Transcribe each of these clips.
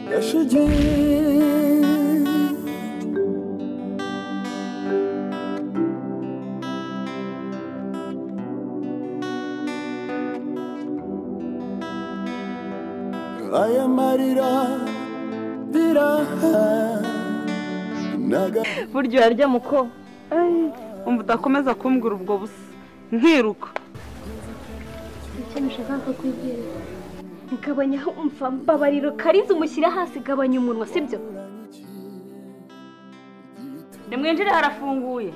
Я шади. Aya marira biraha naga burya urarya muko Ay, umva udakomeza kumbwira ubwo busa nkiruka icyo nashaka kukubwira gabanya umva mbabariro kariza umushyira hasi gabanya umunwa sibyo nimwinjire harafunguye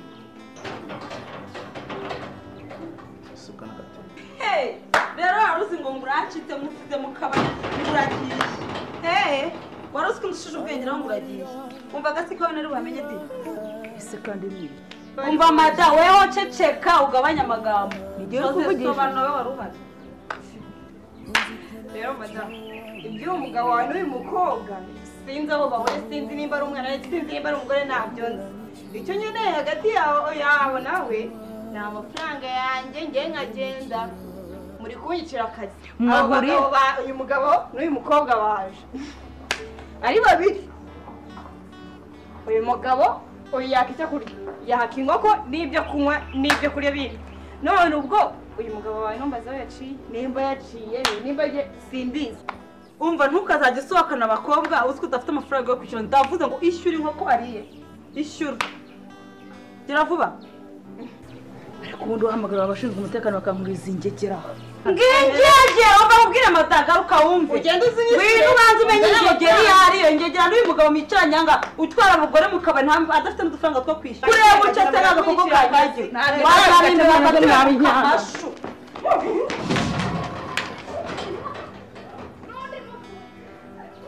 Hey, rero wari uzi ngo muracitse musize mu kabari muragiye Hey, wari uzi ko nshije ubwenge nawe muragiye umvaga siko nari wamenye de ese kandi ni umva mada weho ceceka ugabanya amagambo nigiye kuvugisha sobanura wowe wari uhari rero madamu iby'uwo mugabo wawe n'uyu mukobwa sinzi abo babone sinzi nimba ari umwana we sinzi nimba ari umugore ntabyo nzi icyo nkeneye hagati yawe yawe nawe ni amafaranga yanjye ngewe nkagenda muri kunyicira akazi abo bagabo ba- uyu mugabo n'uyu mukobwa baje ari babiri uyu mugabo uyu yaka icyo kurya yaka inkoko n'ibyo kunywa n'ibyo kurya bindi none ubwo uyu mugabo wawe numbaza aho yaciye nimba yaciye nimba ye simbizi umva ntukazajya usohokana abakobwa uzi ko udafite amafaranga yo kwishyura ndavuze ngo ishyure inkoko ariye ishyura gera vuba ariko ubundi uhamagara abashinzwe umutekano bakankuriza ingegera ngingege umva ubwire amatagaruka wumve ugenda uzinyishyure wiri ubanza umenye ingegera iyo ari iyo ngegera n'uyu mugabo mwicaranye aha ngaha utwara abagore mu kabari nta- adafite n'udufaranga two kwishyura kureba bucece ntabwo agakoko kagiye wazamenya bakatuka amashu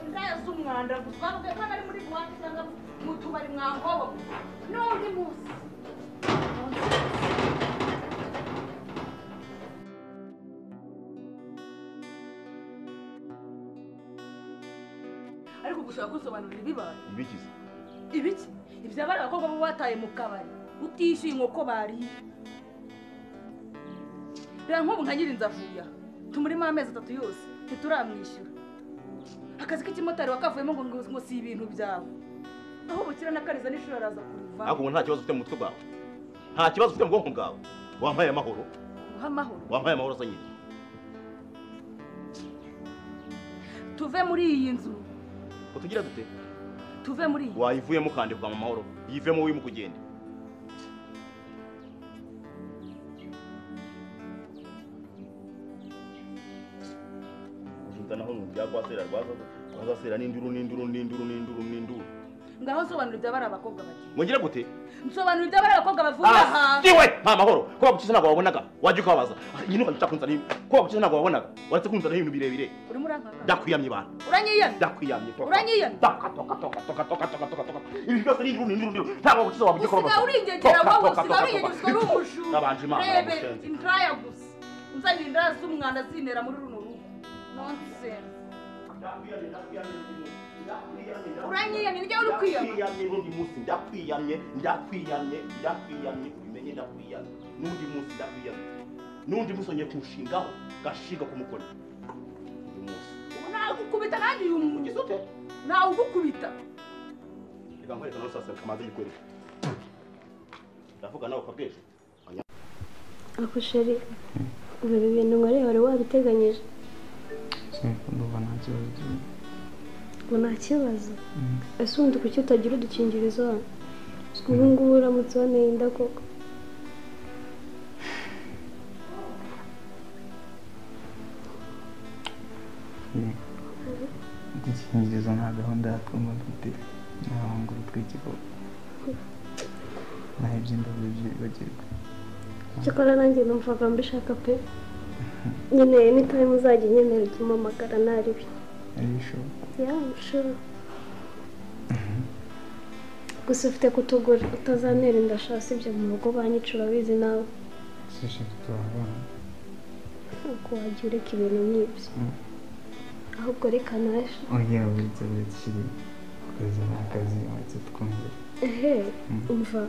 ndazi umwanda gusa ko ari muri buwate cyangwa mu tubari mwankobo n'undi munsi ariko gushaka kubisobanurira ibibaye bigize ibiki ibyabari abakobwa bo bataye mu kabari utishyuye inkoko bariye reba nk'ubu nka nyiri nzavuya tumurimo amezi atatu yose ntituramwishyura akazi k'ikimotari wakavuyemo ngo ngo si ibintu byawe aho bukira n'akariza n'ishuri araza kuruva ariko ubu nta kibazo ufite mu mutwe bwawe nta kibazo ufite mu bwonko bwawe wampaye amahoro guha amahoro wampaye amahoro asa nyine tuve muri iyi nzu ngo tugira dute tuve muri iyi wayivuyemo ukandikwa mu mahoro yivemo urimo kugenda Ujuta naho nubya kwasera rwaza rwazasera n'induru n'induru n'induru n'induru n'induru ngaho nsobanura ibyabari abakobwa bagira mwongera gute nsobanura ibyabari abakobwa bavuye aha siwe nta mahoro ko bagukiza ntabwo wabonaga wajya ukababaza nyine ukabica kunzana ibi- ko bagukiza ntabwo wabonaga waretse kunzana ibintu birebire urimo urankanga ndakwiyamye ibana uranyiyana ndakwiyamye toka Uranyiyana? toka toka toka toka toka toka toka toka ibi byose ni induru ni induru ni induru ntabwo wagukiza wabugiye kuroba usigaye uringegera wowe usigaye uringegera uri umushumba Nabanje Imana, rebe namusenze. indraya gusa unzanira indraya z'umwanda zintera muri runo rugo nonsense uranyiyamye nijya uri kwiyama ndakwiyamye n'undi munsi ndakwiyamye ndakwiyamye ndakwiyamye ubimenye ndakwiyamye n'undi munsi ndakwiyamye n'undi munsi ongeye kunshingaho gashinga k'umukoni undi munsi ubu nagukubita nanjye uyu muntu gisute nawe ugukubita reka nkwereka nawe sasa kamaze bikwereka ndavuga nawe upfa bw'ejo ako sheri ubu ibi bintu nkoreye wari wabiteganyije ndumva nta kibazo ngo nta kibazo ese ubundi kuki utagira udukingirizo hano ubu ngubu uramutse uboneye inda koko udukingirizo nta gahunda yatwuma dufite n'abahunguru tw'ikigo naho iby'indabyo byibagirwa cyakora nanjye numvaga mbishaka pe nkeneye n'itayimu uzajya unyemerera ujya umpamagara ntaribi ari bishoboka yamshura gusa ufite kutugura utazantera inda sha sibyo mu rugo banyicura bizi nawe shisha tutabana ntabwo wajya ureka ibintu nk'ibyo Mm. ahubwo reka naje oya uretse uretse kiri akazi ni akazi uretse twongere ehe umva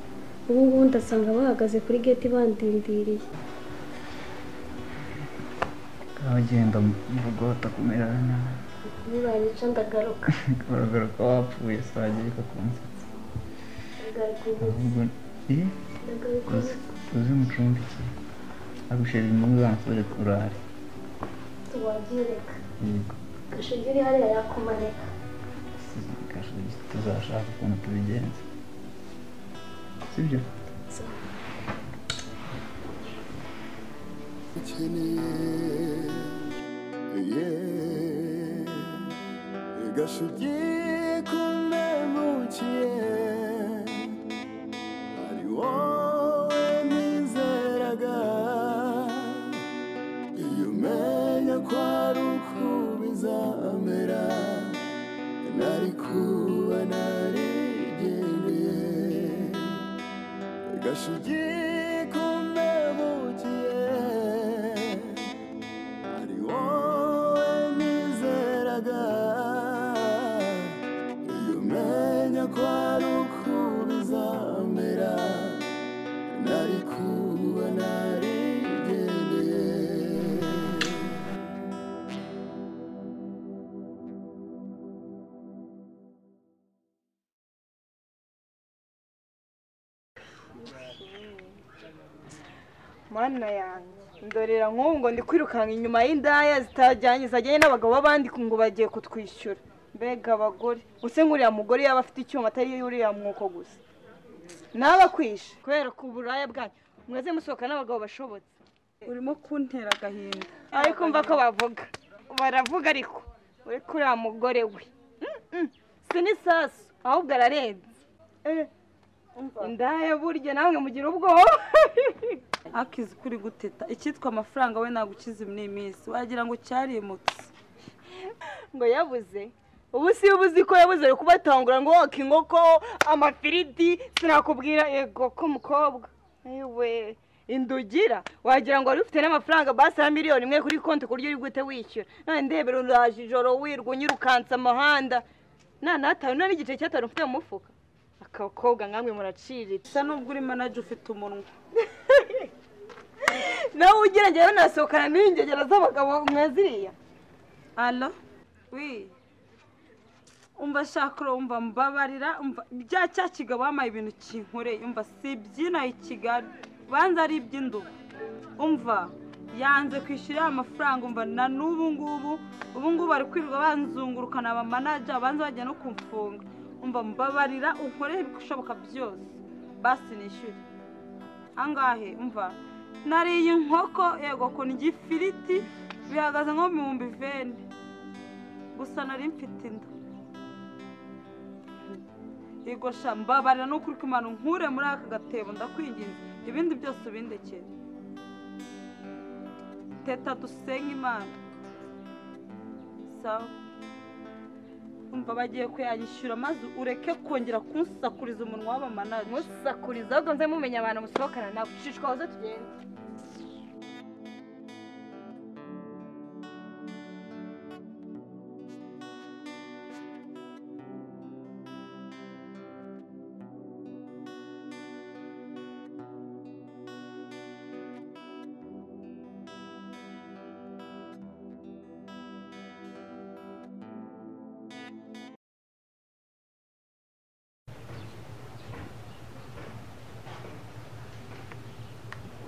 ubu ngubu ndasanga bahagaze kuri geti bandindiriye abagenda mu rugo batakumera nabi nibanyica ndagaruka uragaruka wapfuye se wagira ariko ku musatsi ndagaruka ubu ahubwo eh ndagaruka ubu uzi uzi umucumbikire agushira inyungu zansure kurare tuwabyereka yego gashegeri hariya yakumanika Kashugi, tuzashaka ukuntu tubigenza sibyo ukeneye ye gashugi kumbemukiye ari wowe nizeraga iyo umenya ko ari uko bizamera nari kuba narigendeye gashugi kumbemukiye ari wowe nizeraga iyo umenya ko ari uko bizamera nari kuba narigendeye mana yanjye ndorera nk'ubu ngo ndi kwirukanka inyuma y'indaya zitajyanye zajyanye n'abagabo b'abandi ngo bagiye kutwishyura mbega abagore use nk'uriya mugore yaba afite icyuma atari uriya mwuko gusa ntabakwishe kubera ku buraya bwanyu mweze musohoka n'abagabo bashobotse urimo kuntera agahinda ariko mva ko bavuga baravuga ariko uri kuri uriya mugore we Mm, mm. si n'isasu ahubwo ararenze Eh, indaya burya namwe mugira ubwoba akizi kuri guteta icyitwa amafaranga we nagukiza ubu ni iminsi wagira ngo cyarimutse ngo yabuze ubu si ubuzi ko yabuze ari kubatangura ngo woke inkoko amafiriti sinakubwira yego ko mukobwa ewe indugira wagira ngo wari ufite n'amafaranga basi ya miliyoni imwe kuri konti ku buryo uri guhita wishyura none ndebera uraje ijoro wirwa unyirukansa amahanda nta n'atanu nta n'igice cy'atanu ufite mu mufuka akakobwa nkamwe muraciriritse bisa n'ubwo uri manaje ufite umunwa nawe ugerageza nasohokana n'ingegera z'abagabo mwaziriya alo wi umva shakuro umva mbabarira umva bya cya kigabo wampaye ibintu kinkoreye umva si ibyinaha i kigali banza ari iby'indubu umva yanze kwishyura ya mafaranga umva na n'ubu ngubu ubu ngubu bari kwirirwa banzungurukana abamanaja banza bajya no kumfunga umva mbabarira unkoreye ibishoboka byose basi nishyure angahe umva nariye inkoko yego ko ndya ifiriti bihagaze nko mu bihumbi veni gusa nari mfite inda yego sha mbabarira nuko uri kumana nkure muri aka gatebo ndakwinginze ibindi byose ubindekere teta dusenga imana sawa umva bagiye kuyanyishyura maze ureke kongera kunsakuriza umunwa w'abamanaje musakuriza ahubwo nze mumenya abantu musohokana nabo ucishwa aho tugenda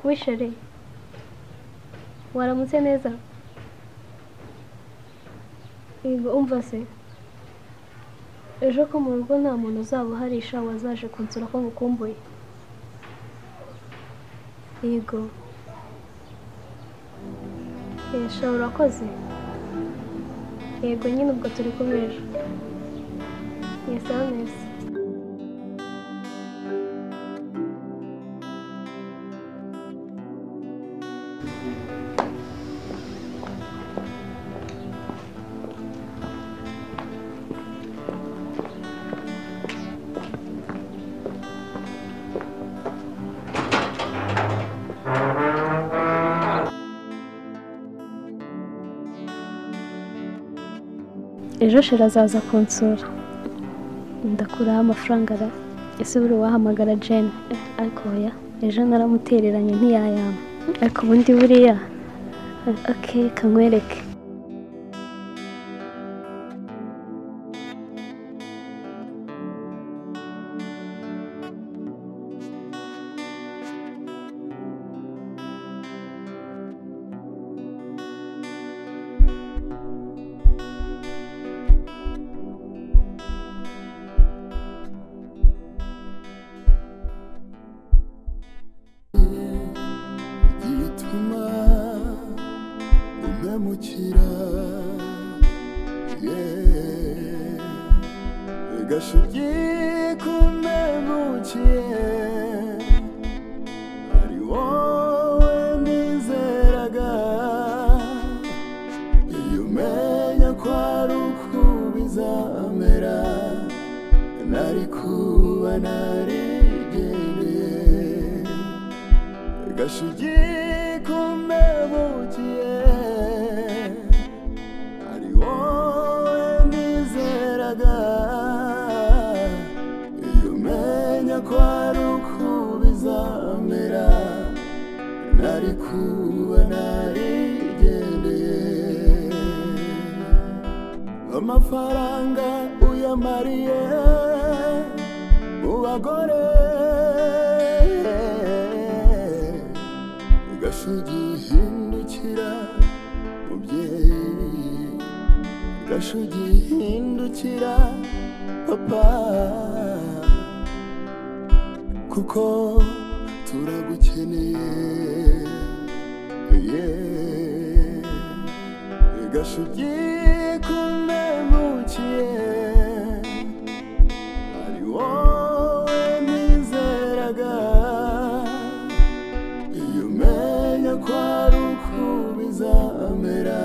wishore waramutse neza yego umva se ejo ko mu rugo nta muntu uzaba uhari sha wazaje kunsura ko ngukumbuye yego yesha urakoze yego nyine ubwo turi kumwe ejo yesaba neza ejo shira azaza kunsura ndakuraho amafaranga ara ese buri wahamagara jene ariko oya ejo naramutereranye ntiyayama ariko ubundi buriya ake kanywereke gashugi kumpemukiye ari wowe nizeraga iyo umenya ko ari uku bizamera nari kuba narigendeye gashugi kumbebukiye ari wowe nizeraga iyo umenya ko ari uku bizamera nari kuba narigendeye amafaranga uyamariye mu bagore gashugi hindukira mubyeyi gashugi hindukira papa kuko turagukeneye yeah. gashugi kumbemukiye ari wowe nizeraga iyo umenya ko ari uku bizamera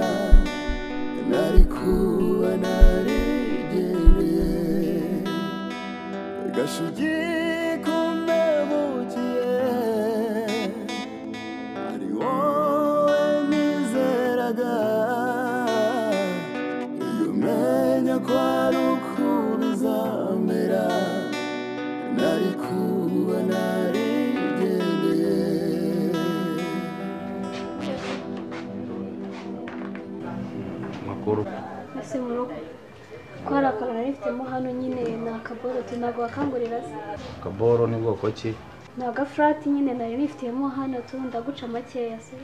nari kuba narigendeye gashugi kumbemukiye ari wowe nizeraga iyo umenya ko ari uku bizamera nari kuba narigendeye makuru ese mu rugo ko hari akantu nari mfitemo hano nyine ni akaboroti ntabwo wakangurira se kaboro ni bwoko ki ni agafurati nyine nari nifitemo hano tu ndaguca makeya se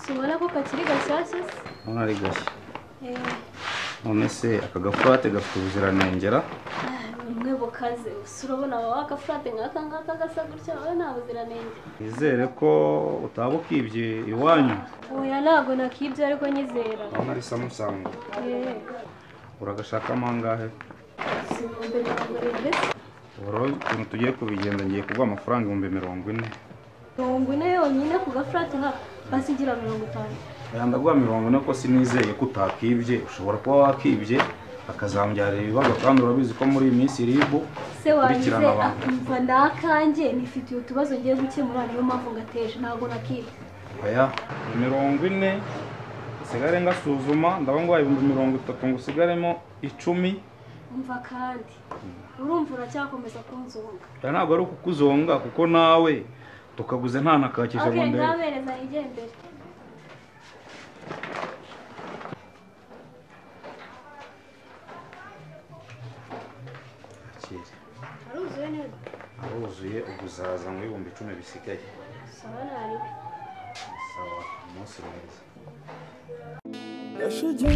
sibona ko kakiri gashyashya se urabona ari gashya Eh, none se aka gafurate gafite ubuziranengera bumwe bukaze gusa urabona baba agafurate nk'aka ngaka gasa gutya wowe nta buziranenge nizere ko utaba ukibye iwanyu oya ntabwo nakibye ariko nyizera urabona ari samusango Eh, uragashakamo angahe si ibihumbi mirongo irindwi se uburo ukuntu tugiye kubigenza ngiye kuguha amafaranga ibihumbi mirongo ine mirongo ine yonyine ku gafurati nk'aka hasi igira mirongo itanu aya ndaguha mirongo ine ko sinizeye ko utakibye ushobora kuba wakibye akazambyarira ibibazo kandi urabizi ko muri iyi minsi ribu se wanjye Kurikirana abantu. akumva ndakanjye nifitiye utubazo ngiye gukemura niyo mpamvu ngateje ntabwo nakibye aya mirongo ine nsigare ngasuzuma ndabona nguhaye ibihumbi mirongo itatu ngo usigaremo icumi umva kandi urumva uracyakomeza kunzunga aya ntabwo ari ukukuzonga kuko nawe tukaguze nta nakakije ngo okay ndebe ndabereza yigendere Akire. aruzuye neza aruzuye ubwo uzaza ngo ibihumbi icumi bisigaye saba nariwe sawa umunsi mwiza gashugi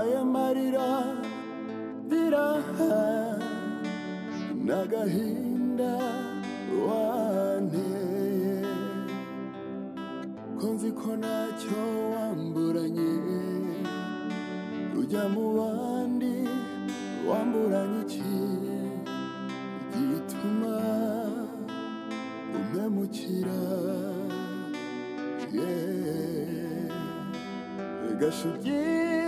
aya marira biraha n'agahinda wanteye ko nzi ko ntacyo wamburanye ujya mu bandi wamburanya iki gituma umpemukira yeee gashugi